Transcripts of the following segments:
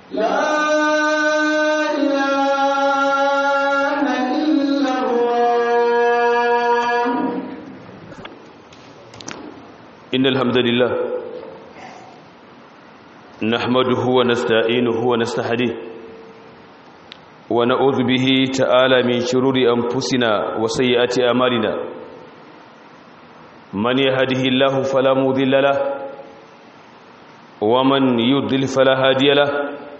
لا إله إلا الله إن الحمد لله نحمده ونستعينه ونستهديه ونعوذ به تعالى من شرور أنفسنا وسيئات أعمالنا من يهده الله فلا مضل له ومن يضلل فلا هادي له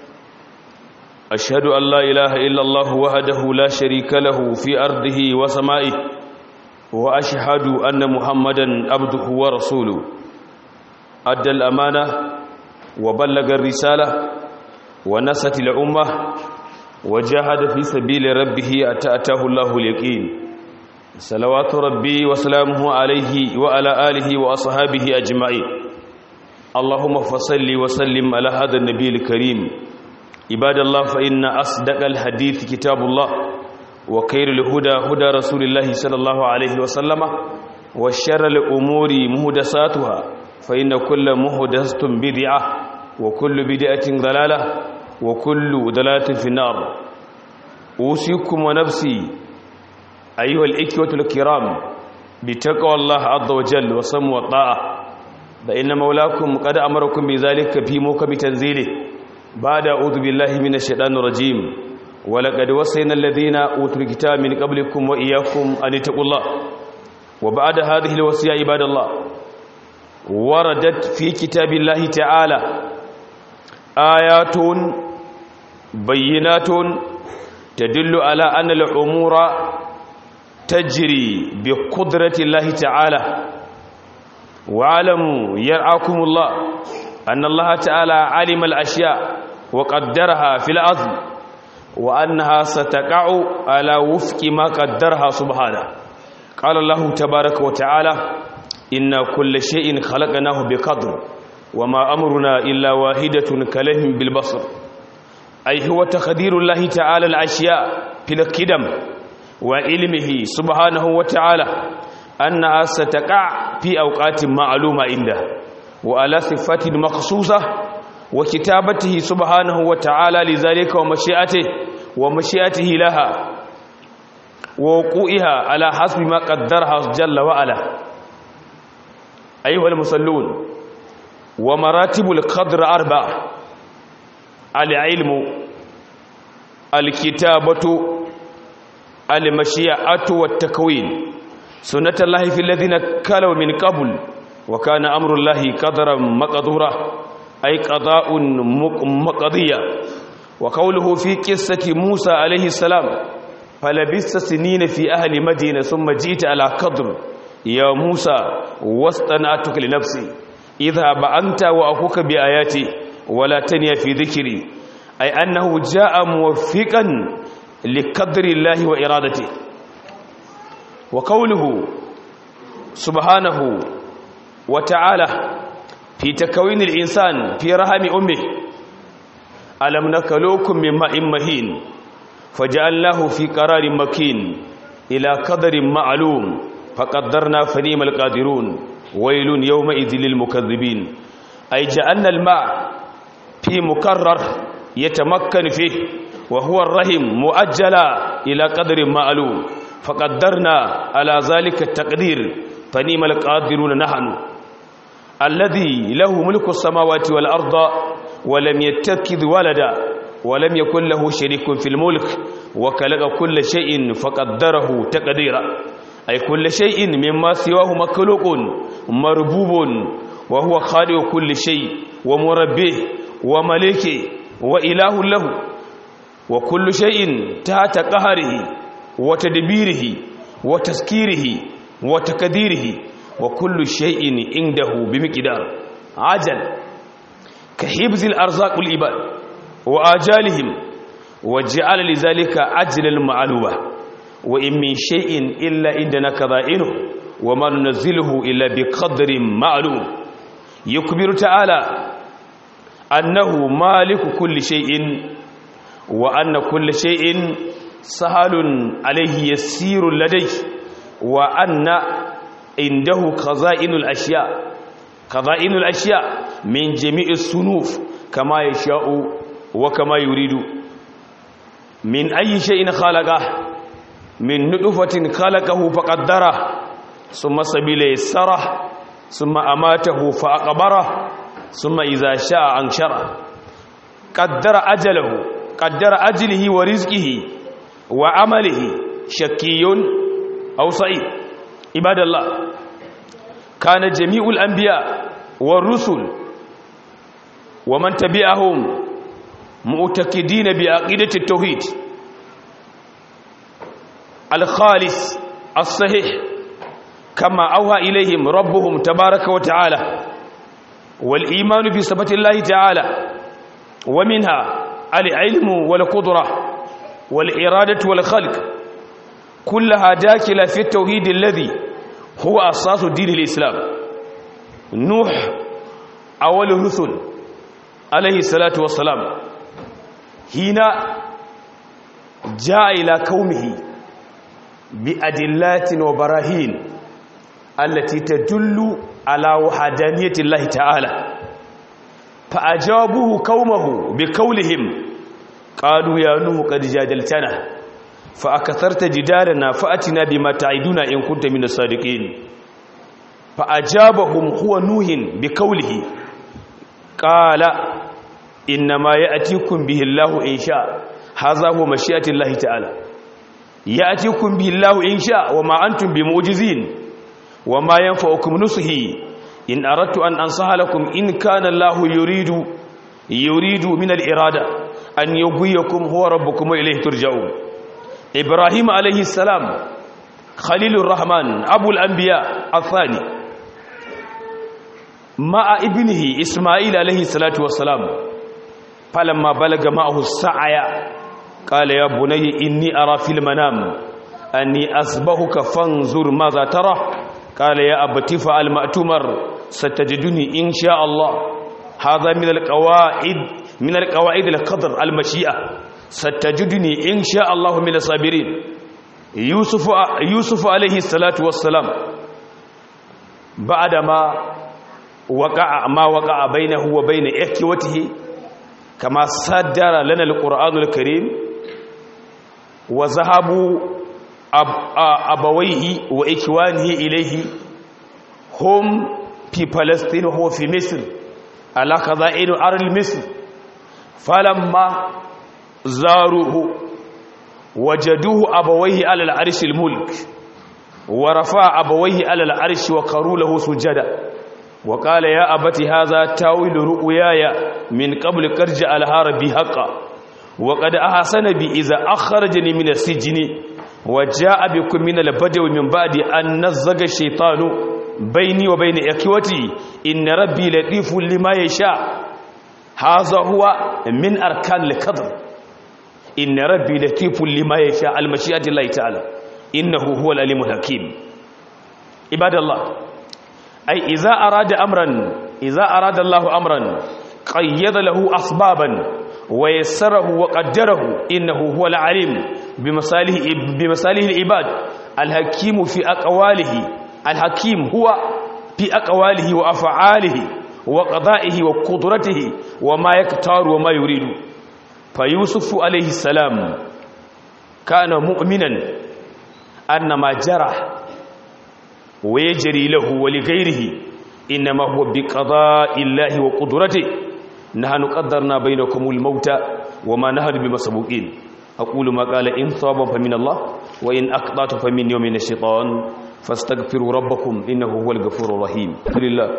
أشهد أن لا إله إلا الله وحده لا شريك له في أرضه وسمائه وأشهد أن محمدا عبده ورسوله أدى الأمانة وبلغ الرسالة ونست الأمة وجاهد في سبيل ربه أتأته الله اليقين صلوات ربي وسلامه عليه وعلى آله وأصحابه أجمعين اللهم فصل وسلم على هذا النبي الكريم عباد الله فإن أصدق الحديث كتاب الله وخير الهدى هدى رسول الله صلى الله عليه وسلم وشر الأمور مهدساتها فإن كل مهدسة بدعة وكل بدعة ضلالة وكل ضلالة في النار أوصيكم ونفسي أيها الإخوة الكرام بتقوى الله عز وجل وصم والطاعة فإن مولاكم قد أمركم بذلك في موكب تنزيله بعد أعوذ بالله من الشيطان الرجيم ولقد وصينا الذين أوتوا الكتاب من قبلكم وإياكم أن اتقوا الله وبعد هذه الوصية عباد الله وردت في كتاب الله تعالى آيات بينات تدل على أن الأمور تجري بقدرة الله تعالى واعلموا يرعاكم الله أن الله تعالى علم الأشياء وقدرها في الأرض وأنها ستقع على وفق ما قدرها سبحانه قال الله تبارك وتعالى إن كل شيء خلقناه بقدر وما أمرنا إلا واحدة كلهم بالبصر أي هو تقدير الله تعالى الأشياء في القدم وعلمه سبحانه وتعالى أنها ستقع في أوقات معلومة عنده وعلى صفات مخصوصة وكتابته سبحانه وتعالى لذلك ومشيئته ومشيئته لها ووقوعها على حسب ما قدرها جل وعلا أيها المصلون ومراتب القدر أربع العلم الكتابة المشيئة والتكوين سنة الله في الذين كلوا من قبل وكان أمر الله قدرا مقدورا أي قضاء مقضية وقوله في قصة موسى عليه السلام فلبست سنين في أهل مدينة ثم جئت على قدر يا موسى واصطنعتك لنفسي اذهب أنت وأخوك بآياتي ولا تنيا في ذكري أي أنه جاء موفقا لقدر الله وإرادته وقوله سبحانه وتعالى في تكوين الإنسان في رحم أمه ألم نكلوكم من ماء مهين فجعلناه في قرار مكين إلى قدر معلوم فقدرنا فنيم القادرون ويل يومئذ للمكذبين أي جعلنا الماء في مكرر يتمكن فيه وهو الرحم مؤجلا إلى قدر معلوم فقدرنا على ذلك التقدير فنيم القادرون نحن الذي له ملك السماوات والأرض ولم يتخذ ولدا ولم يكن له شريك في الملك وكلق كل شيء فقدره تقديرا أي كل شيء مما سواه مخلوق مربوب وهو خالق كل شيء ومربيه ومليك وإله له وكل شيء تحت قهره وتدبيره وتسكيره وتكديره وكل شيء عنده بمقدار عجل كحفظ الأرزاق العباد وآجالهم وجعل لذلك أجل المعلومة وإن من شيء إلا عندنا كذائنه وما ننزله إلا بقدر معلوم يكبر تعالى أنه مالك كل شيء وأن كل شيء سهل عليه يسير لديه وأن عنده خزائن الأشياء خزائن الأشياء من جميع الصنوف كما يشاء وكما يريد من أي شيء خلقه من نطفة خلقه فقدره ثم سبيل يسره ثم أماته فأقبره ثم إذا شاء أنشره قدر أجله قدر أجله ورزقه وعمله شكي أو سعيد عباد الله كان جميع الأنبياء والرسل ومن تبعهم معتقدين بعقيدة التوحيد الخالص الصحيح كما أوهى إليهم ربهم تبارك وتعالى والإيمان بصفة الله تعالى ومنها العلم والقدرة والإرادة والخلق كلها داخلة في التوحيد الذي هو أساس دين الإسلام نوح أول الرسل عليه الصلاة والسلام هنا جاء إلى قومه بأدلات وبراهين التي تدل على وحدانية الله تعالى فأجابوه قومه بقولهم قالوا يا نوح قد جادلتنا فأكثرت جدالنا فأتنا بما تعدنا إن كنت من الصادقين فأجابهم هو نوح بقوله قال إنما يأتيكم به الله إن شاء هذا هو مشيئة الله تعالى يأتيكم به الله إن شاء وما أنتم بمعجزين وما ينفعكم نصحي إن أردت أن أنصح لكم إن كان الله يريد يريد من الإرادة أن يغويكم هو ربكم وإليه ترجعون إبراهيم عليه السلام خليل الرحمن أبو الأنبياء الثاني مع ابنه إسماعيل عليه الصلاة والسلام فلما بلغ معه السعي قال يا بني إني أرى في المنام أني أصبحك فانظر ماذا ترى قال يا أبت فعل ما تؤمر ستجدني إن شاء الله هذا من القواعد من القواعد القدر المشيئة ستجدني إن شاء الله من الصابرين يوسف يوسف عليه الصلاة والسلام بعدما وقع ما وقع بينه وبين إخوته كما صدر لنا القرآن الكريم وذهبوا أب أبويه وإخوانه إليه هم في فلسطين وهو في مصر على خزائن أرض مصر فلما زاروه وجدوه أبويه على العرش الملك ورفع أبويه على العرش وقروا له سجدا وقال يا أبت هذا تاويل رؤياي من قبل كرجع على ربي حقا وقد أحسن بي إذا أخرجني من السجن وجاء بكم من البدو من بعد أن نزغ الشيطان بيني وبين إخوتي إن ربي لطيف لما يشاء هذا هو من أركان القدر إن ربي لطيف لما يشاء المشيئة الله تعالى إنه هو العليم الحكيم عباد الله أي إذا أراد أمرا إذا أراد الله أمرا قيد له أسبابا ويسره وقدره إنه هو العليم بمصالح بمصالح العباد الحكيم في أقواله الحكيم هو في أقواله وأفعاله وقضائه وقدرته وما يختار وما يريد فيوسف عليه السلام كان مؤمنا أن ما جرى ويجري له ولغيره إنما هو بقضاء الله وقدرته نحن قدرنا بينكم الموت وما نهر بمسبوقين أقول ما قال إن صابا فمن الله وإن أقضات فمن يوم الشيطان فاستغفروا ربكم إنه هو الغفور الرحيم لله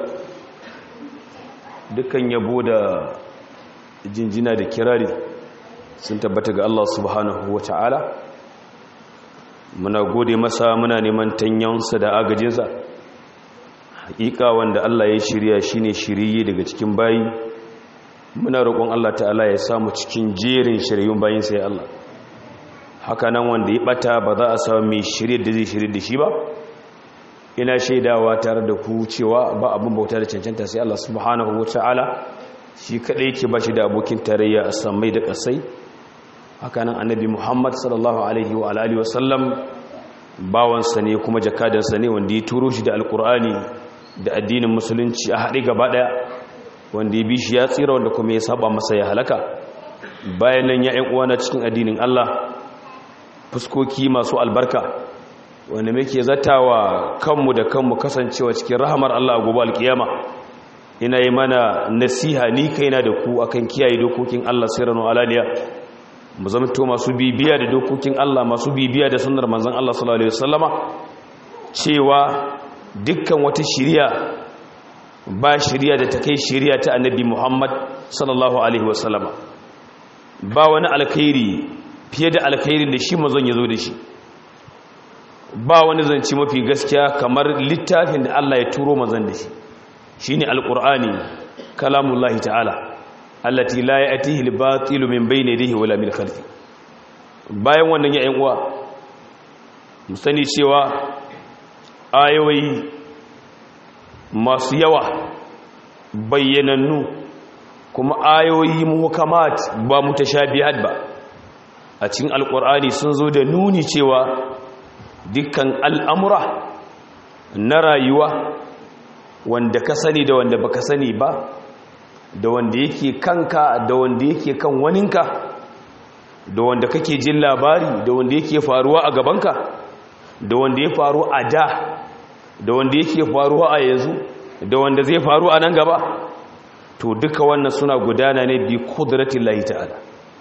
dukkan yabo da jinjina da kirari sun tabbata ga Allah subhanahu wa ta'ala muna gode masa muna neman tanyansa da agajinsa hakika wanda Allah ya shirya shine shiriye daga cikin bayi muna roƙon Allah ta'ala ya samu cikin jerin shiryun bayin sai Allah haka nan wanda ya bata ba za a samu mai shirye da zai shirye da shi ba ina shaidawa tare da ku cewa ba abin bauta da cancanta sai Allah subhanahu ta'ala shi kadai yake ba shi da abokin tarayya a samai da kasai haka nan annabi Muhammad sallallahu alaihi wa alihi wa sallam bawansa ne kuma jakadansa ne wanda ya turo shi da alkur'ani da addinin musulunci a haɗe gaba ɗaya wanda ya bi shi ya tsira wanda kuma ya saba masa ya halaka bayan nan ya uwana cikin addinin Allah fuskoki masu albarka wanda muke zatawa kanmu da kanmu kasancewa cikin rahamar Allah a gobe alkiyama ina yi mana nasiha ni kaina da ku akan kiyaye dokokin Allah sirranu alaliya mu zamto masu bibiya da dokokin Allah masu bibiya da sunnar manzon Allah sallallahu alaihi wasallama cewa dukkan wata shiriya ba shiriya da ta kai shiriya ta annabi Muhammad sallallahu alaihi wasallama ba wani alkhairi fiye da alkhairin da shi mazan ya zo da shi ba wani zance mafi gaskiya kamar littafin da Allah ya turo mazan da shi shine alqur'ani kalamullahi ta'ala allati la ya'tihi al-batilu min bayni yadihi wala min khalfi bayan wannan ya uwa mu sani cewa ayoyi masu yawa bayyanannu kuma ayoyi muhkamat ba mutashabihat ba a cikin alqur'ani sun zo da nuni cewa dukkan al'amura na rayuwa wanda ka sani da wanda baka sani ba da wanda yake kanka da wanda yake kan waninka da wanda kake jin labari da wanda yake faruwa a gabanka da wanda ya faru a da da wanda yake faruwa a yanzu da wanda zai faru a nan gaba to duka wannan suna gudana ne bi kudratin lahi ta'ala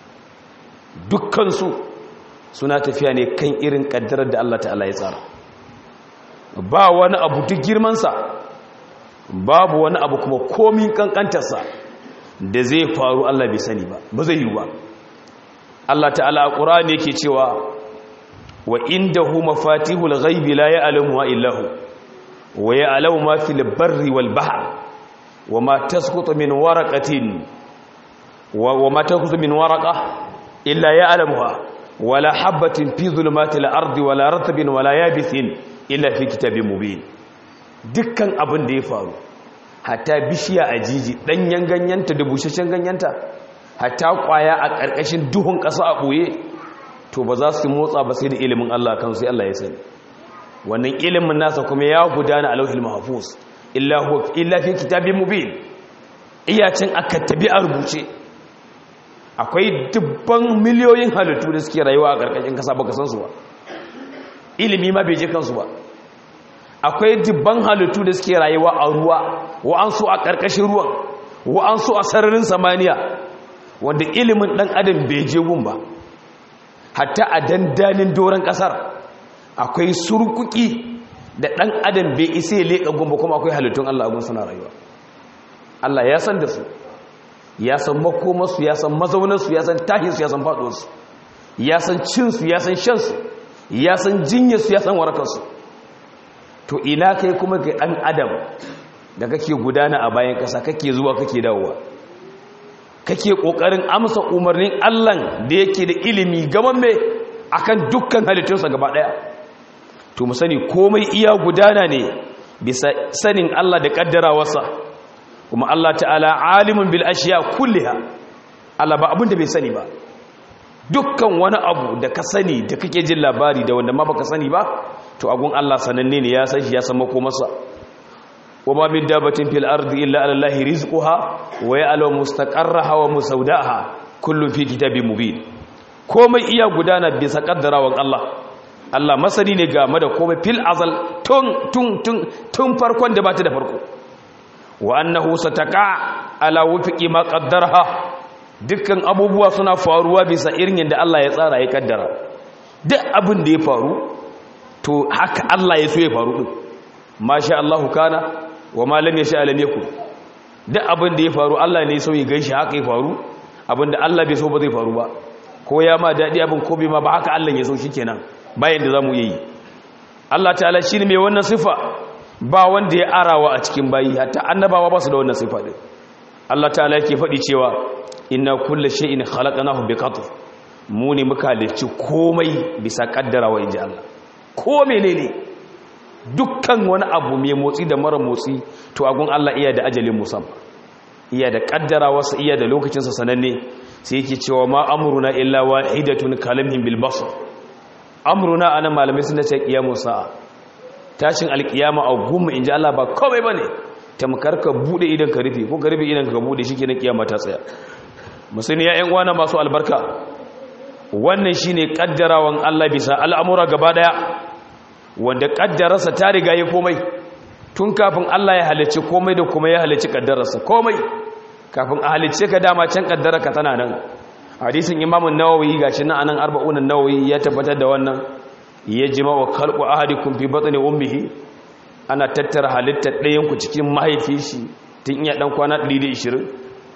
dukkansu suna tafiya ne kan irin kaddarar da Allah ta'ala ya tsara ba wani abu duk girmansa babu wani abu kuma komin kankantarsa da zai faru Allah bai sani ba ba zai yi ba Allah ta'ala a ƙura'ani yake cewa wa inda hu mafatihul ghaibi la ya'lamu illa hu wa ya'lamu ma fil barri wal bahr wa ma tasqutu min waraqatin wa ma tasqutu min waraqa illa ya'lamuha wala habatin fi zulumatil ardi wala ratbin wala yabisin illa fi kitabin mubin dukkan abin da ya faru hatta bishiya a jiji danyen ganyenta da bushashen ganyenta hatta kwaya a ƙarƙashin duhun ƙasa a ɓoye to ba za su motsa ba sai da ilimin Allah kan sai Allah ya sani wannan ilimin nasa kuma ya gudana a lauhil mahfuz illa huwa illa fi kitabin mubin iyacin aka tabi a rubuce akwai dubban miliyoyin halittu da suke rayuwa a ƙarƙashin ƙasa baka san su ba ilimi ma bai je kansu ba akwai dubban halittu da suke rayuwa a ruwa wa'ansu a ƙarƙashin ruwan wa'ansu a sararin samaniya wanda ilimin ɗan adam bai je gun ba hatta a dandanin doron ƙasar akwai surkuki da ɗan adam bai isa ya leƙa gun ba kuma akwai halittun Allah abin suna rayuwa Allah ya san da su ya san makomarsu ya san mazaunarsu ya san tahinsu ya san faɗuwarsu ya san cinsu ya san shansu ya san jinyarsu ya san warakarsu to ina kai kuma ga ɗan adam da kake gudana a bayan ƙasa kake zuwa kake dawowa kake ƙoƙarin amsa umarnin allan da yake da ilimi gaban mai akan dukkan halittunsa gaba ɗaya to mu sani komai iya gudana ne bisa sanin allah da ƙaddarawarsa kuma allah ta'ala alimin bil ashiya kulliha allah ba abin da bai sani ba dukkan wani abu da ka sani da kake jin labari da wanda ma baka sani ba to agun Allah sananne ne ya san shi ya san makomarsa wa ma min dabatin fil ardi illa ala allahi rizquha wa ya'lamu mustaqarraha wa musawdaha kullun fi kitabin mubin komai iya gudana bisa kaddarawan Allah Allah masani ne game da komai fil azal tun tun tun tun farkon da bata da farko wa annahu sataka ala wufiqi ma qaddaraha dukkan abubuwa suna faruwa bisa irin yadda Allah ya tsara ya kaddara duk abin da ya faru to haka Allah ya so ya faru din masha Allah kana wa ma lam yasha lam yakun duk abin da ya faru Allah ne so ya ganshi haka ya faru abin da Allah bai so ba zai faru ba ko ya ma dadi abin ko bai ma ba haka Allah ya so shikenan bayan da zamu yi Allah ta'ala shine mai wannan sifa ba wanda ya arawa a cikin bayi hatta annabawa ba su da wannan sifa din Allah ta'ala yake faɗi cewa inna kulle shay'in khalaqnahu biqadr mu ne muka halicci komai bisa kaddarawa inji Allah ko menene dukkan wani abu mai motsi da mara motsi to agun Allah iya da ajalin musamman iya da kaddarawa sa iya da lokacin sa sananne sai yake cewa ma amruna illa wahidatun kalamin bil basar amruna anan malamai sun ce qiyamu sa'a tashin alqiyama a gumma inji Allah ba komai bane tamkar ka bude idan ka rufe ko ka rufe idan ka bude shikenan kiyama ta tsaya musulmi ya yan uwana masu albarka wannan shine kaddarawan Allah bisa al'amura gaba daya wanda kaddararsa ta riga yi komai tun kafin Allah ya halicci komai da kuma ya halicci kaddararsa komai kafin a halicce ka dama can kaddara ka tana nan hadisin imamun nawawi gashi nan anan arba'unan nawawi ya tabbatar da wannan ya jima wa khalqu ahadikum fi batni ummihi ana tattara halittar ɗayan ku cikin mahaifi shi tun iya dan kwana 120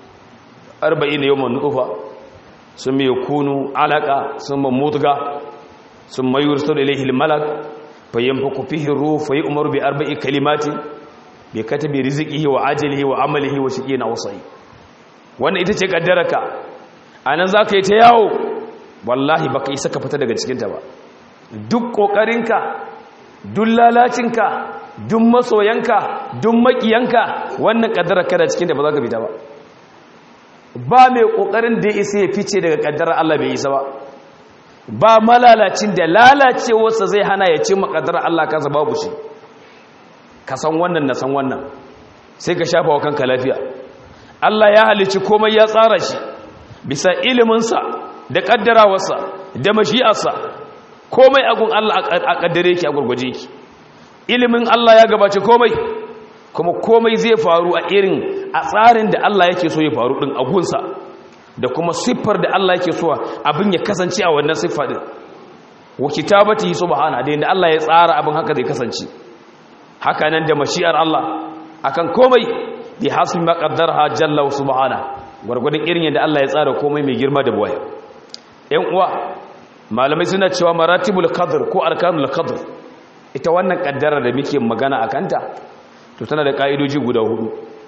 40 yawman nutfa sun mai kunu alaka sun mutga sun mayur sau da ilaihi malak fayyan faku fihin ruhu fayi umaru bi arba'i kalimati bai kata bai riziki wa ajalihi wa amalihi wa shi na wasai wannan ita ce kaddaraka a nan za ka yi ta yawo wallahi ba ka isa ka fita daga cikinta ba duk ƙoƙarinka duk lalacinka duk masoyanka duk maƙiyanka wannan kaddaraka da cikinta ba za ka fita ba ba mai ƙoƙarin da ya isa ya fice daga ƙaddarar Allah bai isa ba ba malalacin da lalacewarsa zai hana ya ce maƙaddarar Allah kansa babu shi ka san wannan na san wannan sai ka shafa wa kanka lafiya Allah ya halicci komai ya tsara shi bisa iliminsa da ƙaddarawarsa da mashi'arsa komai agun Allah a ƙaddare ki a gurguje ki ilimin Allah ya gabace komai kuma komai zai faru a irin a tsarin da Allah yake so ya faru din agunsa da kuma siffar da Allah yake so abin ya kasance a wannan siffa din wa kitabati subhana da yanda Allah ya tsara abin haka zai kasance haka nan da mashi'ar Allah akan komai bi hasbi ma qaddarha jalla subhana gurgurdin irin yanda Allah ya tsara komai mai girma da boye ɗan uwa malamai suna cewa maratibul qadr ko arkanul qadr ita wannan kaddara da muke magana akanta to tana da ka'idoji guda hudu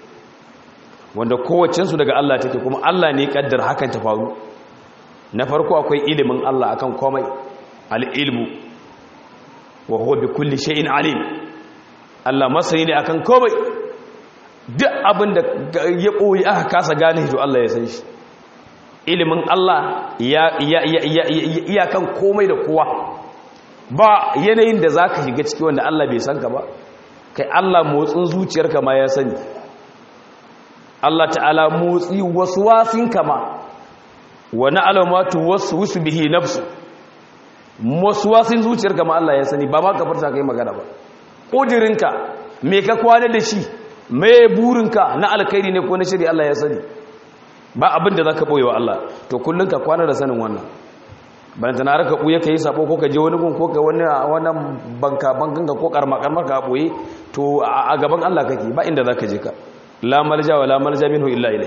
wanda kowacensu daga Allah take kuma Allah ne kaddar hakan ta faru na farko akwai ilimin Allah akan komai al-ilmu wa huwa bi kulli shay'in alim Allah masani ne akan komai duk abin da ya boye aka kasa gane to Allah ya san shi ilimin Allah ya ya ya ya kan komai da kowa ba yanayin da zaka shiga ciki wanda Allah bai san ka ba kai Allah motsin zuciyarka ma ya sani Allah ta'ala motsi wasu wasin kama wani alamatu wasu wasu bihi nafsu wasu wasin zuciyarka ma Allah ya sani ba ma ka farta kai magana ba ƙudirinka me ka kwana da shi me burinka na alkhairi ne ko na shiri Allah ya sani ba abin da za ka ɓoye wa Allah to kullum ka kwana da sanin wannan bana tana raka ɓuye ka yi sabo ko ka je wani gun ko ka wani wannan banka bankan ka ko karma karma ka ɓoye to a gaban Allah kake ba inda za ka je ka la malja wa la malja minhu illa ilai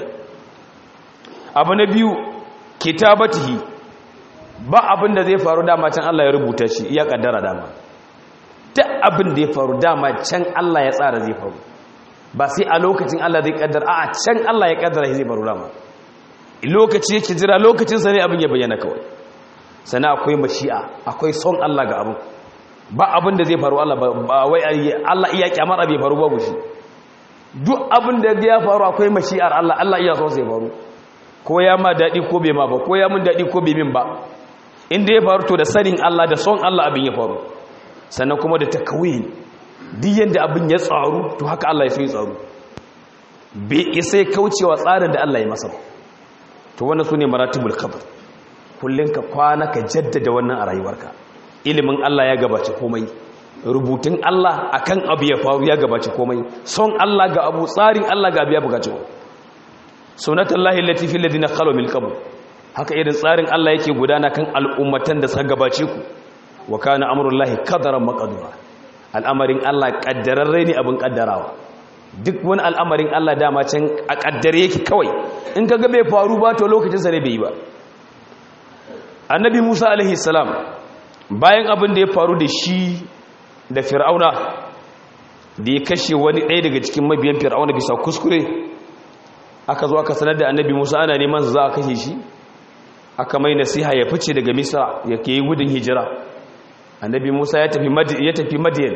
abu na biyu kitabatihi ba abin da zai faru dama can Allah ya rubuta shi ya kaddara dama duk abin da ya faru dama can Allah ya tsara zai faru ba sai a lokacin Allah zai kaddara a can Allah ya kaddara shi zai faru dama lokaci yake jira lokacin sa ne abin ya bayyana kawai sana akwai mashi'a akwai son Allah ga abin ba abin da zai faru Allah ba wai Allah iya kyamar abin faru babu shi duk abin da ya faru akwai mashi'ar Allah Allah iya son sai faru ko ya ma dadi ko bai ma ba ko ya mun dadi ko bai min ba inda ya faru to da sanin Allah da son Allah abin ya faru sannan kuma da takawin duk yanda abin ya tsaru to haka Allah ya so ya tsaru bai isa kaucewa tsarin da Allah ya masa to wannan sune maratibul qadr kullun ka kwana ka jaddada wannan a rayuwarka ilimin Allah ya gabace komai rubutun Allah akan abu ya faru ya gabace komai son Allah ga abu tsarin Allah ga abu ya bugace sunnatullahi allati fil ladina khalu min qabl haka irin tsarin Allah yake gudana kan al'ummatan da suka gabace ku wa kana amrullahi qadaran maqdura al'amarin Allah kaddararre ne abin kaddarawa duk wani al'amarin Allah dama can a kaddare yake kawai in kaga bai faru ba to lokacin sa ne bai yi ba annabi Musa alaihi salam bayan abin da ya faru da shi da fir'auna da ya kashe wani ɗaya daga cikin mabiyan fir'auna bisa kuskure aka zo aka sanar da annabi musa ana neman za a kashe shi aka mai nasiha ya fice daga misra ya ke yi gudun hijira annabi musa ya tafi madiyan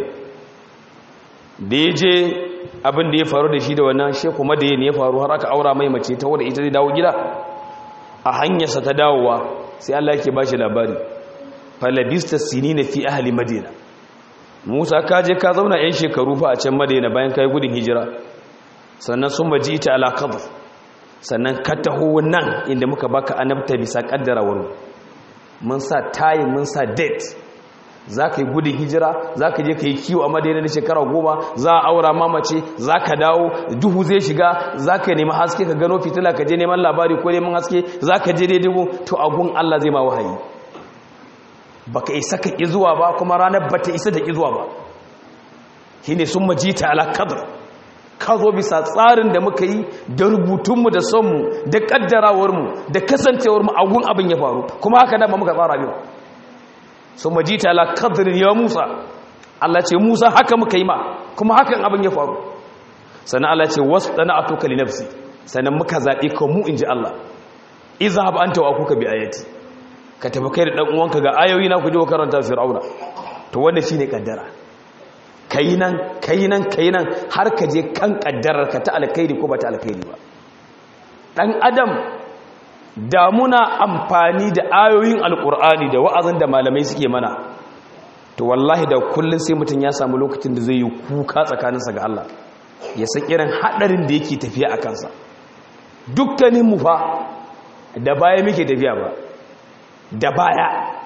da ya je abin da ya faru da shi da wannan sheku madiyan ya faru har aka aura mai mace ta wadda ita zai dawo gida a hanyarsa ta dawowa sai allah yake ba shi labari falabista sinina fi ahli madina musa ka je ka zauna 'yan shekaru fa a can madina bayan ka yi gudun hijira sannan sun maji ita alakabar sannan ka taho nan inda muka baka annabta bisa kaddarawar mun sa tayin mun sa date za ka yi gudun hijira za ka je ka yi kiwo a madaina na shekara goma za a aura mamace za ka dawo duhu zai shiga za ka nemi haske ka gano fitila ka je neman labari ko neman haske za ka je daidai to agun allah zai ma wahayi ba ka isa ka ƙi zuwa ba kuma ranar ba ta isa da ƙi zuwa ba shi ne sun majita alakadar ka zo bisa tsarin da muka yi da rubutunmu da sonmu da ƙaddarawarmu da kasancewarmu agun abin ya faru kuma haka dama muka tsara biyu sun majita alakadar ya musa Allah ce musa haka muka yi ma kuma hakan abin ya faru sannan Allah ce wasu ɗana a tokali nafsi sannan muka zaɓe ka mu in ji Allah iza haɓa an tawa kuka bi ayati ka tafi kai da ɗan uwanka ga ayoyi na ku je wa karanta fir'auna to wanda shine kaddara kai nan kai nan kai nan har ka je kan kaddarar ka ta alkhairi ko ba ta alkhairi ba dan adam da muna amfani da ayoyin alkur'ani da wa'azin da malamai suke mana to wallahi da kullun sai mutum ya samu lokacin da zai yi kuka tsakaninsa ga Allah ya san irin hadarin da yake tafiya a kansa dukkanin mu fa da baya muke tafiya ba da baya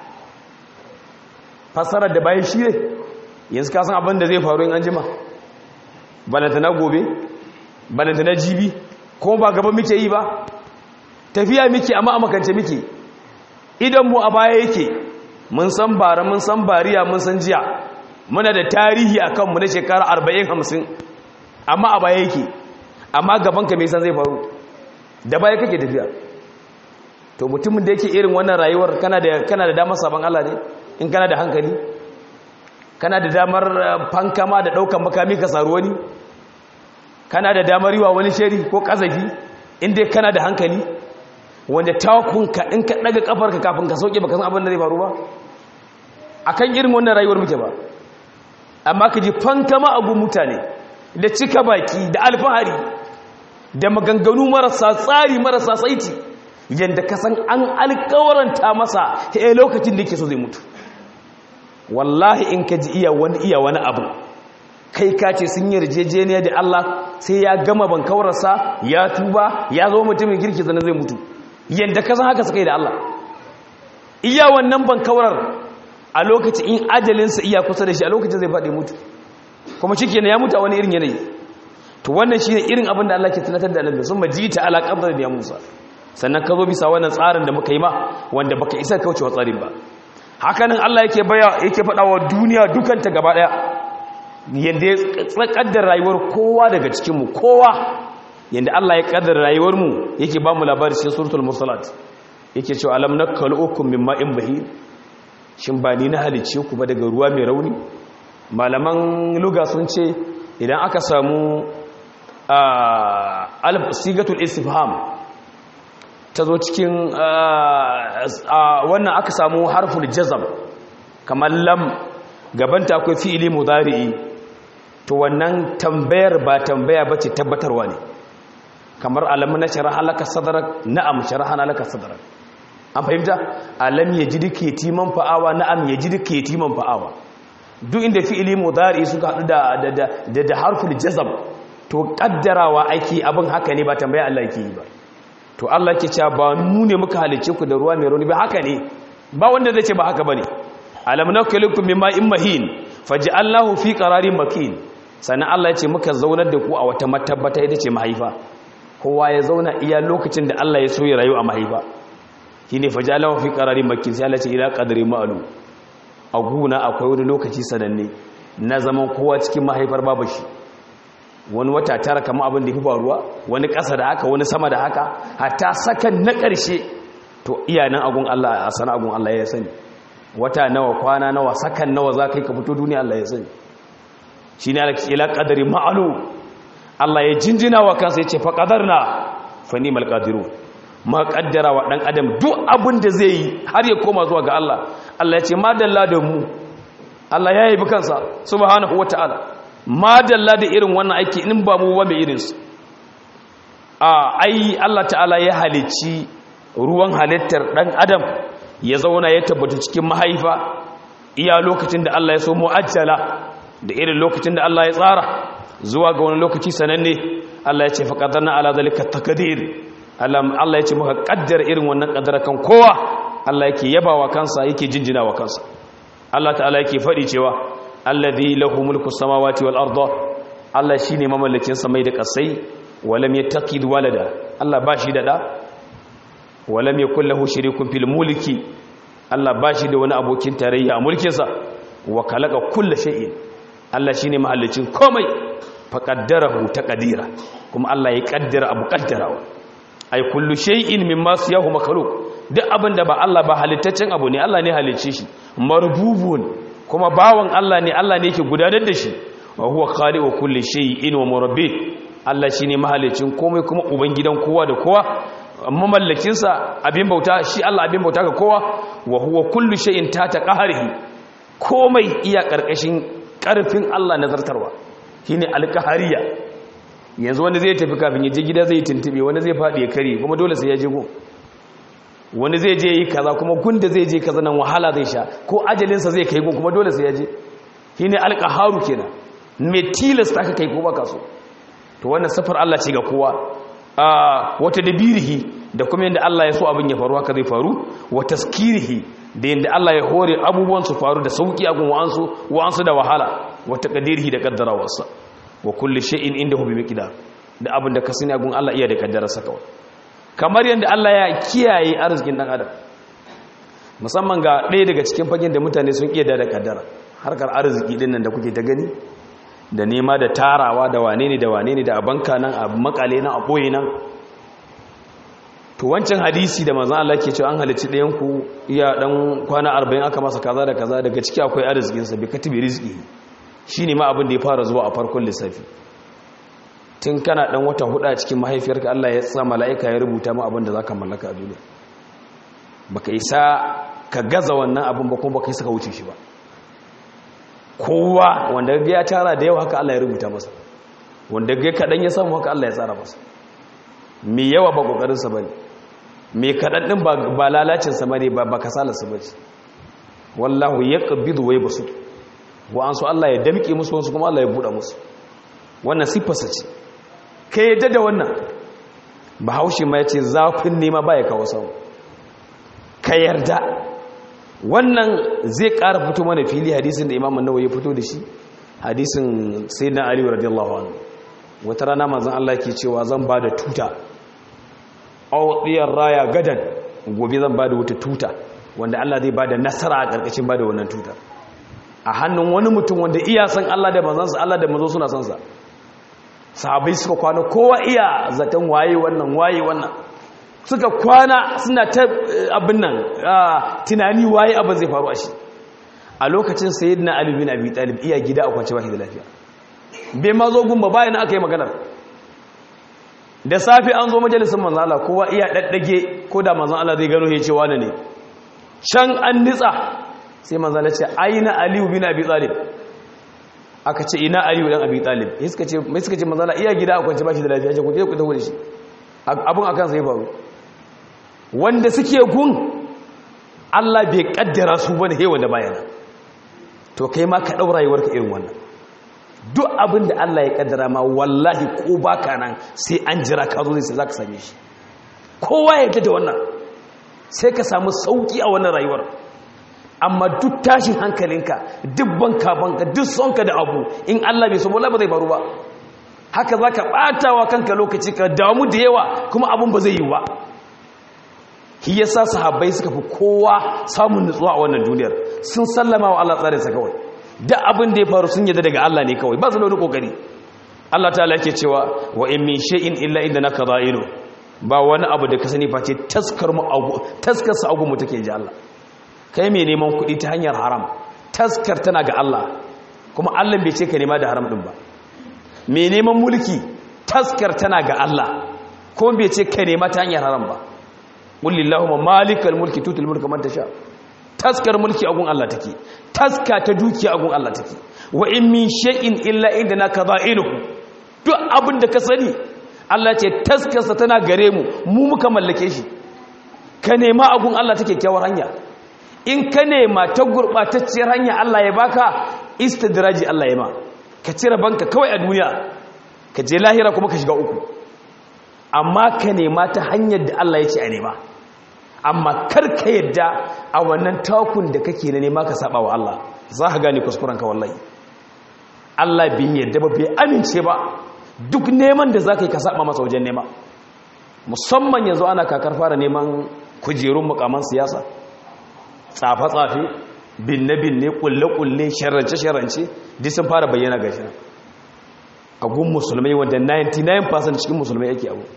fasarar da baya shi ne yanzu ka san abin da zai faru in an jima balanta na gobe balanta na jibi kuma ba gaba muke yi ba tafiya muke amma a makance muke idan mu a baya yake mun san bara mun san bariya mun san jiya muna da tarihi a kanmu na shekara 40-50 amma a baya yake amma gabanka mai san zai faru da baya kake tafiya to mutumin da yake irin wannan rayuwar kana da kana da damar sabon Allah ne in kana da hankali kana da damar fankama da daukan makami ka saru wani kana da damar yiwa wani shari ko kazafi inda kana da hankali wanda takunka in ka daga kafarka kafin ka sauke baka san abin da zai faru ba akan irin wannan rayuwar muke ba amma ka ji fankama abu mutane da cika baki da alfahari da maganganu marasa tsari marasa saiti yadda ka san an alkawaranta masa a lokacin da yake so zai mutu wallahi in ka ji iya wani iya wani abu kai ka ce sun yi rijejeniya da Allah sai ya gama bankawarsa ya tuba ya zo mutumin girki zane zai mutu yadda ka san haka suka yi da Allah iya wannan bankawarar a lokacin in ajalinsa iya kusa da shi a lokacin zai faɗi mutu kuma shi ya mutu a wani irin yanayi to wannan shi ne irin abin da Allah ke tunatar da annabi sun majita ala qadar da Musa sannan ka zo bisa wannan tsarin da muka yi ma wanda baka isa kaucewa tsarin ba hakanan Allah yake baya yake faɗa wa duniya dukanta gaba ɗaya yadda ya kaddar rayuwar kowa daga cikinmu kowa yadda Allah ya kaddar rayuwarmu yake ba mu labari cikin suratul mursalat yake cewa alam nakkalukum min ma'in bahir shin ba ni na halicce ku ba daga ruwa mai rauni malaman luga sun ce idan aka samu alf sigatul istifham ta zo cikin wannan aka samu harful jazam kamar lam gabanta akwai fi'ili mudari'i to wannan tambayar ba tambaya bace tabbatarwa ne kamar alam na sharaha laka sadrak na'am sharaha laka sadrak an fahimta alam yajidka yatiman fa'awa na'am yajidka yatiman fa'awa duk inda fi'ili mudari'i suka hadu da da da harful jazam to kaddarawa ake abin haka ne ba tambaya Allah yake yi ba to Allah ke cewa ba mu ne muka halice ku da ruwa mai rauni ba haka ne ba wanda zai ce ba haka bane alam nakhluqukum mimma in mahin faj'alnahu fi qararin makin sannan Allah ya ce muka zaunar da ku a wata matabbata ita ce mahaifa kowa ya zauna iya lokacin da Allah ya so ya rayu a mahaifa shine faj'alnahu fi qararin makin sai Allah ya ce ila qadri ma'lum a guna akwai wani lokaci sananne na zaman kowa cikin mahaifar babu shi wani wata tara kama abin da fi faruwa wani ƙasa da haka wani sama da haka hatta sakan na ƙarshe to iyanan agun Allah a sana agun Allah ya sani wata nawa kwana nawa sakan nawa za ka yi ka fito duniya Allah ya sani shi ne ila ƙadari ma'alu Allah ya jinjina wa kansa ya ce fa ƙadarna fa ni malƙadiru ma ƙaddara wa ɗan adam duk abin da zai yi har ya koma zuwa ga Allah Allah ya ce ma dalla da mu Allah ya yi bi kansa subhanahu wa ta'ala madalla da irin wannan aiki in ba mu ba mai irinsu a ai Allah ta'ala ya halicci ruwan halittar ɗan adam ya zauna ya tabbata cikin mahaifa iya lokacin da Allah ya so mu'ajjala da irin lokacin da Allah ya tsara zuwa ga wani lokaci sananne Allah ya ce faqadarna ala zalika taqdir Allah ya ce muka kaddara irin wannan kaddara kan kowa Allah yake yabawa kansa yake jinjinawa kansa Allah ta'ala yake faɗi cewa alladhi lahu mulku samawati wal arda Allah shine mamallakin samai da kasai walam yattaqid walada Allah bashi da da walam yakul lahu sharikun fil mulki Allah bashi da wani abokin tarayya a mulkin sa wa khalaqa kulla shay'in Allah shine mahallicin komai fa qaddarahu taqdira kuma Allah ya kaddara abu kaddarawa ay kullu shay'in mimma siyahu makhluq duk abin da ba Allah ba halittaccen abu ne Allah ne halicce shi marbubun kuma bawan Allah ne Allah ne yake gudanar da shi wa huwa khaliqu kulli shay'in wa murabbih Allah shine mahalicin komai kuma ubangidan kowa da kowa mamallakin sa abin bauta shi Allah abin bauta ga kowa wa huwa kullu shay'in tata qahrihi komai iya karkashin karfin Allah nazartarwa shine alqahariya yanzu wanda zai tafi kafin ya je gida zai tuntube wanda zai faɗi ya kare kuma dole sai ya je go wani zai je yi kaza kuma gunda zai je kaza nan wahala zai sha ko ajalinsa zai kai gun kuma dole sai ya je shi ne alƙaharu kenan mai tilasta ka kai ko baka so to wannan safar Allah ce ga kowa a wata dabirihi da kuma yadda Allah ya so abin ya faru haka zai faru wa taskirihi da yadda Allah ya hore abubuwan su faru da sauki a gun wa'ansu wa'ansu da wahala wa taqdirihi da kaddarawarsa wa kulli shay'in indahu bi miqdar da abin da ka sani a gun Allah iya da kaddararsa kawai kamar yadda Allah ya kiyaye arzikin dan adam musamman ga ɗaya daga cikin fagen da mutane sun iya da kaddara harkar arziki din nan da kuke ta gani da nema da tarawa da wane ne da wane ne da abanka nan a makale nan a ɓoye nan to wancan hadisi da manzon Allah ke cewa an halicci ɗayan ku iya dan kwana 40 aka masa kaza da kaza daga ciki akwai arzikin sa bi katibi rizqi shine ma abin da ya fara zuwa a farkon lissafi tun kana dan wata hudu a cikin mahaifiyarka Allah ya sa mala'ika ya rubuta ma abin da zaka mallaka a duniya baka isa ka gaza wannan abin ba kuma baka isa ka wuce shi ba kowa wanda ya tara da yau haka Allah ya rubuta masa wanda ga kadan ya samu haka Allah ya tsara masa me yawa ba kokarin sa bane me kadan din ba lalacin sa bane ba ba kasalar sa bace wallahu yaqbidu wa yabsut wa an so Allah ya damke musu wasu kuma Allah ya buɗa musu wannan siffarsa ce ka yadda da wannan bahaushe ma ya ce zafin nema ba ya kawo samu ka yarda wannan zai ƙara fito mana fili hadisin da imamun nawa ya fito da shi hadisin sai na aliyu radiyallahu anhu wata rana mazan Allah ke cewa zan ba da tuta auɗiyar raya gadan gobe zan ba da wata tuta wanda Allah zai ba da nasara a ƙarƙashin ba da wannan tuta a hannun wani mutum wanda iya san Allah da manzansa Allah da manzo suna son sa sahabai suka kwana kowa iya zaton waye wannan waye wannan suka kwana suna ta abin nan tunani waye abin zai faru a shi a lokacin sayyidina ali bin abi talib iya gida a kwance bashi da lafiya bai ma zo gumba bayan aka yi maganar da safe an zo majalisar manzon Allah kowa iya daddage ko da manzon Allah zai gano ya ce wani ne can an nitsa sai manzon Allah ce aina ali bin abi talib aka ce ina aliyu dan abi talib mai suka ce mai suka ce manzala iya gida a kwance bashi da lafiya ce ku je ku tawo da shi abun akan sai faru wanda suke gun Allah bai kaddara su bane he wanda bayana to kai ma ka dau rayuwarka irin wannan duk abin da Allah ya kaddara ma wallahi ko baka nan sai an jira ka zo sai zaka same shi kowa ya yarda da wannan sai ka samu sauki a wannan rayuwar amma duk tashin hankalinka duk banka banka duk sonka da abu in Allah bai so ba ba zai faru ba haka zaka batawa kanka lokaci ka damu da yawa kuma abun ba zai yi ba shi yasa sahabbai suka fi kowa samun nutsuwa a wannan duniyar sun sallama wa Allah tsarinsa kawai duk abin da ya faru sun yadda daga Allah ne kawai ba su da wani kokari Allah ta'ala yake cewa wa in min shay'in illa indana qada'inu ba wani abu da ka sani face taskar mu taskar sa agu mu take ji Allah kai mai neman kuɗi ta hanyar haram taskar tana ga Allah kuma Allah bai ce ka nema da haram din ba mai neman mulki taskar tana ga Allah kuma bai ce ka nema ta hanyar haram ba qulillahumma malikal mulki tutul mulka man tasha taskar mulki agun Allah take taska ta dukiya agun Allah take wa in min shay'in illa indana qada'iluhu duk abin da ka sani Allah ce taskarsa tana gare mu mu muka mallake shi ka nema agun Allah take kyawar hanya in ka nema ta gurbatacciyar hanya Allah ya baka istidraji Allah ya ma ka cire banka kawai a duniya ka je lahira kuma ka shiga uku amma ka nema ta hanyar da Allah ya ce a nema amma kar ka yadda a wannan takun da kake na nema ka saba wa Allah za ka gane kuskurenka wallahi Allah bin yadda ba bai amince ba duk neman da za ka yi ka saba masa wajen nema musamman yanzu ana kakar fara neman kujerun mukaman siyasa tsafe-tsafe binne-binne kulle-kulle sharance-sharance duk sun fara bayyana gashi a gun musulmai wanda 99% cikin musulmai yake abu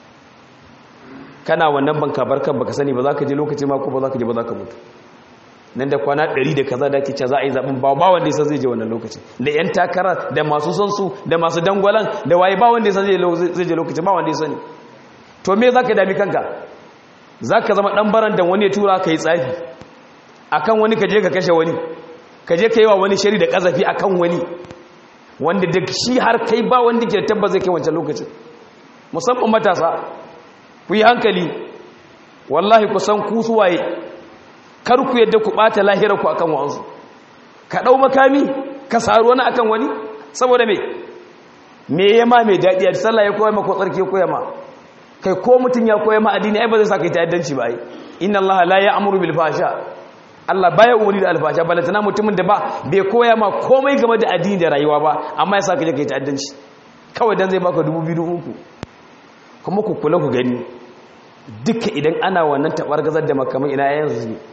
kana wannan banka barkan baka sani ba za ka je lokaci ma ko ba za ka je ba za ka mutu nan da kwana 100 da kaza da ke ce za a yi zaɓen ba ba wanda ya san zai je wannan lokaci da 'yan takara da masu son su da masu dangwalan da waye ba wanda ya san zai je lokaci ba wanda ya sani to me za ka dami kanka za ka zama ɗan baran da wani ya tura ka yi tsafi a kan wani ka je ka kashe wani ka je ka yi wa wani shari da ƙazafi a kan wani wanda da shi har kai ba wanda ke tabba zai kai wancan lokacin musamman matasa ku yi hankali wallahi ku san ku suwaye kar ku yadda ku ɓata lahirar ku akan wa'ansu ka ɗau makami ka saru wani akan wani saboda me me yama mai daɗi a sallah ya koya ma ko tsarki ya koya ma kai ko mutum ya koya ma addini ai ba zai sa kai ta'addanci ba ai inna Allah la ya'muru bil fahsha Allah baya umuri da alfasha balantana mutumin da ba bai koya ma komai game da addini da rayuwa ba amma ya sa ka je kai ta'addanci kawai dan zai baka dubu biyu uku kuma ku kula ku gani duka idan ana wannan tabargazar da makamai ina yayin su ne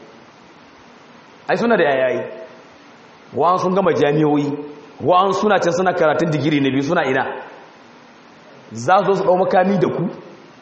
ai suna da yayayi wa'an sun gama jami'o'i wa'an suna can suna karatun digiri na biyu suna ina za su su ɗau makami da ku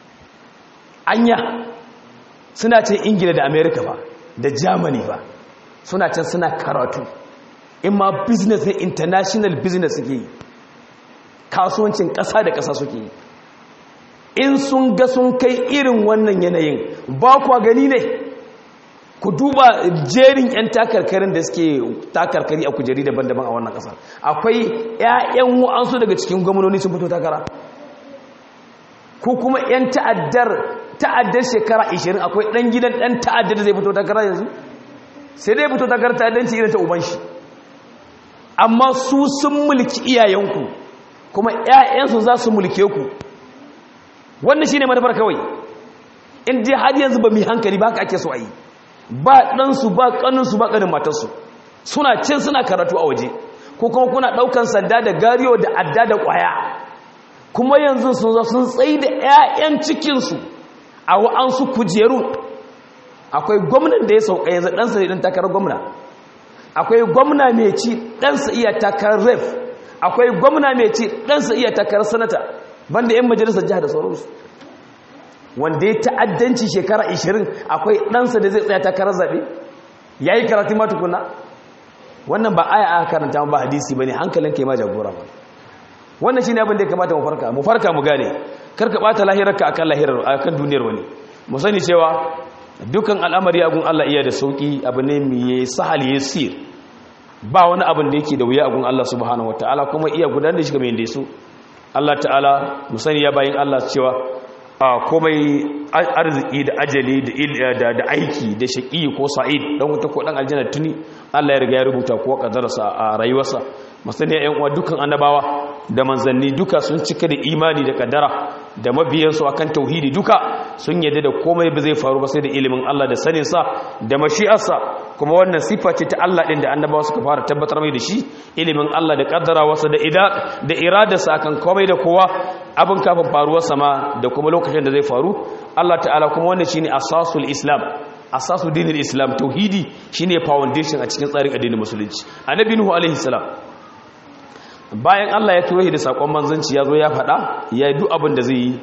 anya suna can ingila da amerika ba da germany ba suna can suna karatu in ma business ne international business suke yi kasuwancin ƙasa da ƙasa suke yi in sun ga sun kai irin wannan yanayin ba kwa gani ne ku duba jerin 'yan takarkarin da suke takarkari a kujeri daban-daban a wannan ƙasar akwai 'ya'yan wa'ansu daga cikin gwamnoni sun fito takara ko kuma 'yan ta'addar ta'addar shekara 20 akwai ɗan gidan ɗan ta'addar da zai fito takara yanzu sai dai fito takara ta'addanci irin ta uban shi amma su sun mulki iyayenku kuma 'ya'yansu za su mulke ku wannan shi ne manufar kawai in dai har yanzu ba mu hankali ba ka ake so a yi ba ɗansu ba ƙaninsu ba ƙanin matarsu suna cin suna karatu a waje ko kuma kuna ɗaukan sanda da gariyo da adda da ƙwaya kuma yanzu sun zo sun tsaye da 'ya'yan cikinsu a wa'ansu kujeru akwai gwamnan da ya sauka yanzu ɗansa ne ɗan takarar gwamna akwai gwamna mai ci ɗansa iya takarar ref akwai gwamna mai ci ɗansa iya takarar sanata banda 'yan majalisar jihar da sauransu wanda ya ta'addanci shekara 20 akwai ɗansa da zai tsaya takarar zaɓe ya yi karatu matukuna wannan ba aya aka karanta ba hadisi ba ne hankalin ka yi ma jagora ba wannan shi ne abin da ya kamata mu farka mu farka mu gane karka ɓata lahirarka akan lahirar akan duniyar wani mu sani cewa dukan al'amari agun Allah iya da sauki abu ne mai sahal yasir ba wani abin da yake da wuya agun Allah subhanahu wataala kuma iya gudanar da shi kamar yadda so Allah ta'ala mu sani ya bayin Allah cewa a komai arziki da ajali da aiki da shaƙi ko sa'id dan wuta ko dan aljanna tuni Allah ya riga ya rubuta ko kaddarsa a rayuwarsa masani ya uwa dukan annabawa da manzanni duka sun cika da imani da kaddara da mabiyansu akan tauhidi duka sun yadda da komai ba zai faru ba sai da ilimin Allah da sanin sa da mashi'arsa kuma wannan sifa ce ta Allah din da annabawa suka fara tabbatar mai da shi ilimin Allah da kaddarawarsa da ida da iradarsa akan komai da kowa abin kafin faruwarsa ma da kuma lokacin da zai faru Allah ta'ala kuma wannan shine asasul islam asasu dinin islam tauhidi shine foundation a cikin tsarin addinin musulunci annabi nuhu alaihi salam bayan Allah ya turo shi da sakon manzanci ya zo ya faɗa ya yi duk abin da zai yi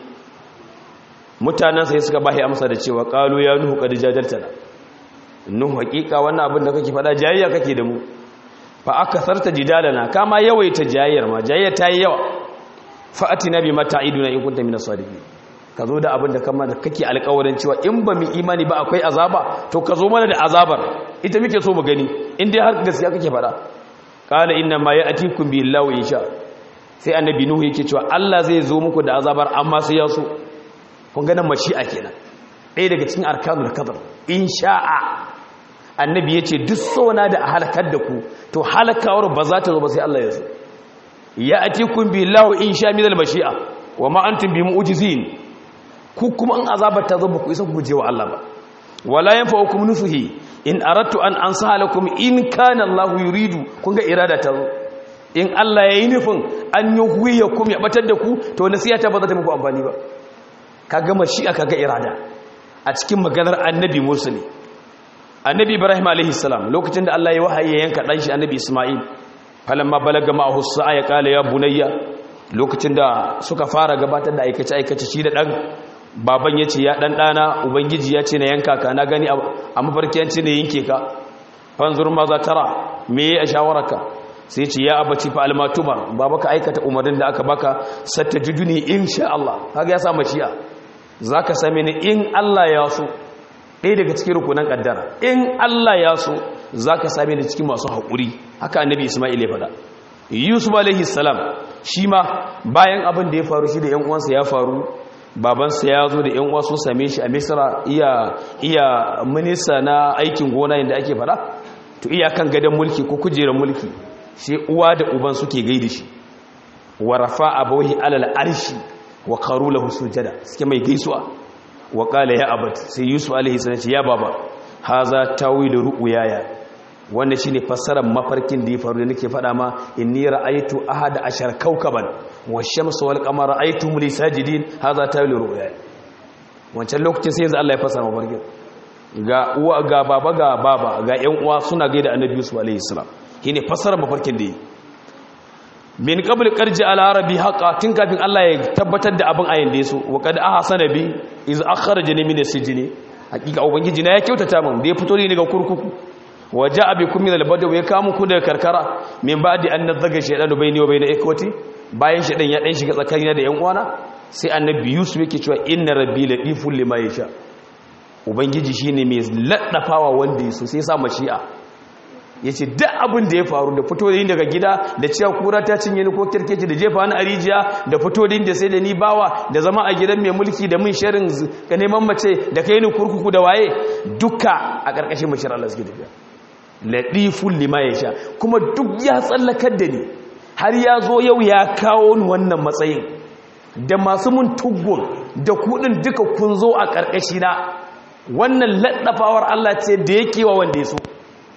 mutanen sai suka bashi amsa da cewa qalu ya nuhu qad jadaltana nuhu hakika wannan abin da kake faɗa jayayya kake da mu fa akasarta jidalana kama yawaita jayayyar ma jayayya ta yi yawa fa atina bi mata'iduna in kunta minas sadiqin ka zo da abin da kama da kake alƙawarin cewa in ba mu imani ba akwai azaba to ka zo mana da azabar ita muke so mu gani in dai har gaskiya kake faɗa qala inna ma ya'tikum billahi insha sai annabi nuhu yake cewa Allah zai zo muku da azabar amma sai ya so kun ga nan mashi'a kenan ɗaya daga cikin arkanul qadar insha'a annabi yace duk sona da a halakar da ku to halakawar ba za ta zo ba sai Allah ya so ya'tikum billahi insha min al-mashi'a wa ma antum bi mu'jizin ku kuma in azabar ta zo ba ku isa ku guje wa Allah ba wala yanfa'ukum nusuhi in aradtu an ansaha lakum in kana Allah yuridu kun ga irada ta zo in Allah yayi nufin an yuhwiyakum ya batar da ku to nasiha ta ba za ta muku amfani ba kaga mashi'a kaga irada a cikin maganar annabi Musa ne annabi Ibrahim alaihi salam lokacin da Allah ya wahayi ya yanka dan shi annabi Isma'il falamma balaga ma'ahu sa'a ya kala ya bunayya lokacin da suka fara gabatar da aikace aikace shi da dan baban ya ce ya ɗan ɗana ubangiji ya ce na yanka ka na gani a mafarkiyanci na yanke ka fanzur ma za tara me ya a shawararka sai ce ya abaci fa almatumar baba ka aikata umarnin da aka baka satta juduni insha Allah kaga ya sa mashi'a zaka same ni in Allah ya so ɗaya daga cikin rukunan kaddara in Allah ya so zaka same ni cikin masu haƙuri haka annabi Isma'il ya faɗa Yusuf alaihi salam shi ma bayan abin da ya faru shi da ƴan uwansa ya faru babansa ya zo da yan uwa sun same shi a misra iya iya minista na aikin gona yadda ake fada to iya kan gadon mulki ko kujerar mulki shi uwa da uban suke gaida shi wa rafa abawahi alal arshi wa qaru lahu sujada suke mai gaisuwa wa qala ya abat sai yusuf alaihi salam ya baba haza tawilu ru'yaya wannan shine fassarar mafarkin da ya faru da nake faɗa ma inni ra'aytu ahada ashar kawkaban wash-shamsu wal qamara ra'aytuhum li sajidin hadha tawilu ru'ya wancan lokacin sai yanzu Allah ya fassara mafarkin ga uwa ga baba ga baba ga ƴan uwa suna gaida annabi Yusuf alaihi salam shine fassarar mafarkin da yi min qabl qarji al arabi haqa tun kafin Allah ya tabbatar da abin ayin da yaso wa qad ahsana bi iz akhrajani min as-sijni hakika ubangiji na ya kyautata min da ya fito ni daga kurkuku waje abikun min albadaw ya kamu ku daga karkara min ba'di an nazaga shaydanu bayni wa bayna ikwati bayan shaydan ya dan shiga tsakanina da yan uwana sai annabi yusuf yake cewa inna rabbi latiful lima yasha ubangiji shine mai laddafawa wanda yaso sai ya sa mashi'a yace duk abin da ya faru da fito da daga gida da cewa kura ta cinye ni ko kirkeci da jefa ni a rijiya da fito da sai da ni bawa da zama a gidan mai mulki da mun sharin ga neman mace da kai ni kurkuku da waye duka a ƙarƙashin mashar Allah suke tafiya laɗifun lima ya sha kuma duk ya tsallakar da ni har ya zo yau ya kawo ni wannan matsayin da masu mun tuggun da kudin duka kun zo a ƙarƙashina wannan laɗafawar Allah ce da yake wa wanda ya so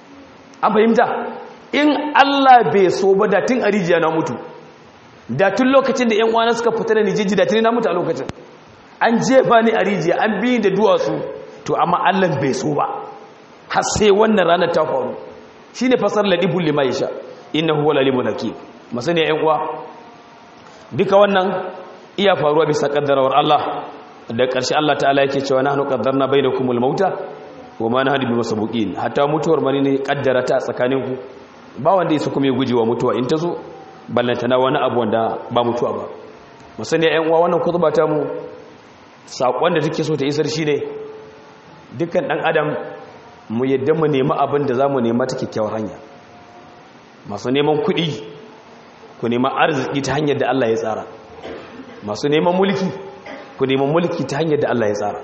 an fahimta in Allah bai so ba da tun a rijiya na mutu da tun lokacin da ‘yan uwana suka fita da nijiji da tun na mutu a lokacin an jefa ni a rijiya an biyi da duwatsu to amma Allah bai so ba har sai wannan ranar ta faru shi ne fasar laɗibun lima ya sha ina huwa lalimun hakim masani ‘yan uwa duka wannan iya faruwa bisa ƙaddarawar Allah da ƙarshe Allah ta'ala yake cewa na hannu ƙaddar na bai da kumul mauta wa ma na hannu bi masa buƙin hatta mutuwar mani ne ƙaddara ta tsakaninku ba wanda ya su kuma ya guje wa mutuwa in ta zo ballantana wani abu wanda ba mutuwa ba masani ‘yan uwa wannan kutuba ta mu saƙon da take so ta isar shi ne dukkan ɗan adam mu yadda mu nemi abin da za mu nema ta kyakkyawar hanya masu neman kuɗi ku nema arziki ta hanyar da Allah ya tsara masu neman mulki ku neman mulki ta hanyar da Allah ya tsara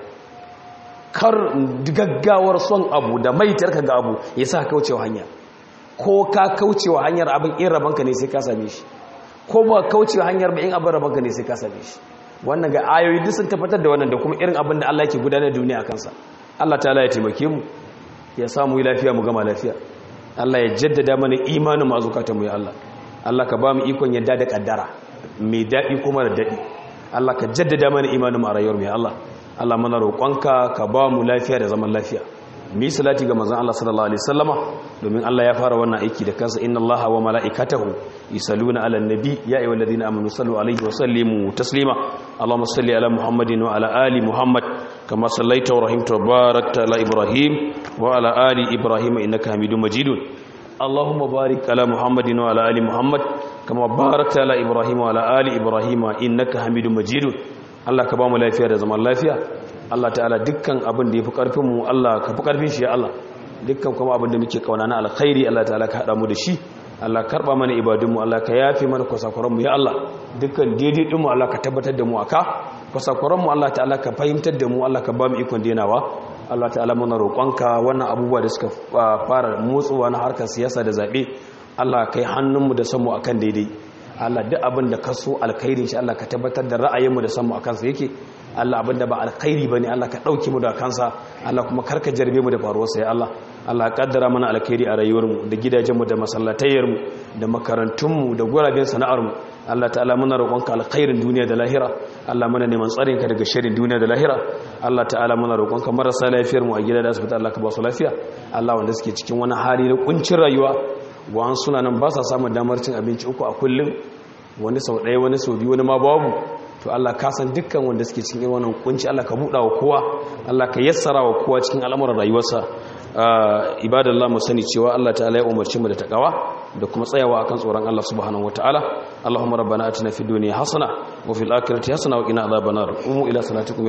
kar gaggawar son abu da maitar ka ga abu ya sa kaucewa hanya ko ka kaucewa hanyar abin in rabanka ne sai ka same shi ko ba kaucewa hanyar ba in abin rabanka ne sai ka same shi wannan ga ayoyi duk sun tabbatar da wannan da kuma irin abin da Allah yake gudanar da duniya a kansa Allah ta'ala ya taimake mu ya samu lafiya mu gama lafiya Allah ya jaddada mana imanin mu azukatan mu ya Allah Allah ka ba mu ikon yadda da kaddara mai dadi kuma da dadi Allah ka jaddada mana imanin mu a rayuwar mu ya Allah Allah mana roƙonka ka ba mu lafiya da zaman lafiya mi salati ga manzon Allah sallallahu alaihi wasallama domin Allah ya fara wannan aiki da kansa inna Allaha wa mala'ikatahu yusalluna 'alan nabi ya ayyuhalladhina amanu sallu alaihi wa sallimu taslima Allahumma salli ala Muhammadin wa ala ali Muhammad kama sallaita wa rahimta wa barakta ala Ibrahim wa ala ali Ibrahim innaka Hamidum Majidun Allahumma barik ala Muhammadin wa ala ali Muhammad kama barakta ala Ibrahim wa ala ali Ibrahim innaka Hamidum Majidun Allah ka ba mu lafiya da zaman lafiya Allah ta'ala dukkan abin da ya fi ƙarfinmu Allah ka fi ƙarfin shi ya Allah dukkan kuma abin da muke kauna na alkhairi Allah ta'ala ka haɗa mu da shi Allah karɓa mana ibadunmu Allah ka yafe mana kwasakwaranmu ya Allah dukkan daidai ɗinmu Allah ka tabbatar da mu aka kwasakwaranmu Allah ta'ala ka fahimtar da mu Allah ka ba mu ikon denawa Allah ta'ala muna roƙonka wannan abubuwa da suka fara motsuwa na harkar siyasa da zaɓe Allah ka yi hannunmu da sanmu akan daidai Allah duk abin da ka so alkhairin shi Allah ka tabbatar da ra'ayinmu da sanmu akan sa yake Allah abinda ba alkhairi bane Allah ka dauke mu da kansa Allah kuma karka jarbe mu da faruwar sa ya Allah Allah kaddara mana alkhairi a rayuwar mu da gidajen mu da masallatayyar mu da makarantun mu da guraben sana'ar mu Allah ta'ala muna roƙonka alkhairin duniya da lahira Allah muna neman tsarin ka daga sharrin duniya da lahira Allah ta'ala muna roƙonka marasa lafiyar mu a gida da asibiti Allah ka ba su lafiya Allah wanda suke cikin wani hali na kuncin rayuwa wa'an suna nan ba sa samun damar cin abinci uku a kullum wani sau ɗaya wani sau biyu wani ma babu to Allah ka san dukkan wanda suke cikin wannan kunci Allah ka buɗa wa kowa Allah ka yassara wa kowa cikin al'amuran rayuwarsa ibadallah mu sani cewa Allah ta'ala ya umarci mu da takawa da kuma tsayawa akan tsoron Allah subhanahu wataala Allahumma rabbana atina fid dunya hasana wa fil akhirati hasana wa qina adhaban nar umu ila salatikum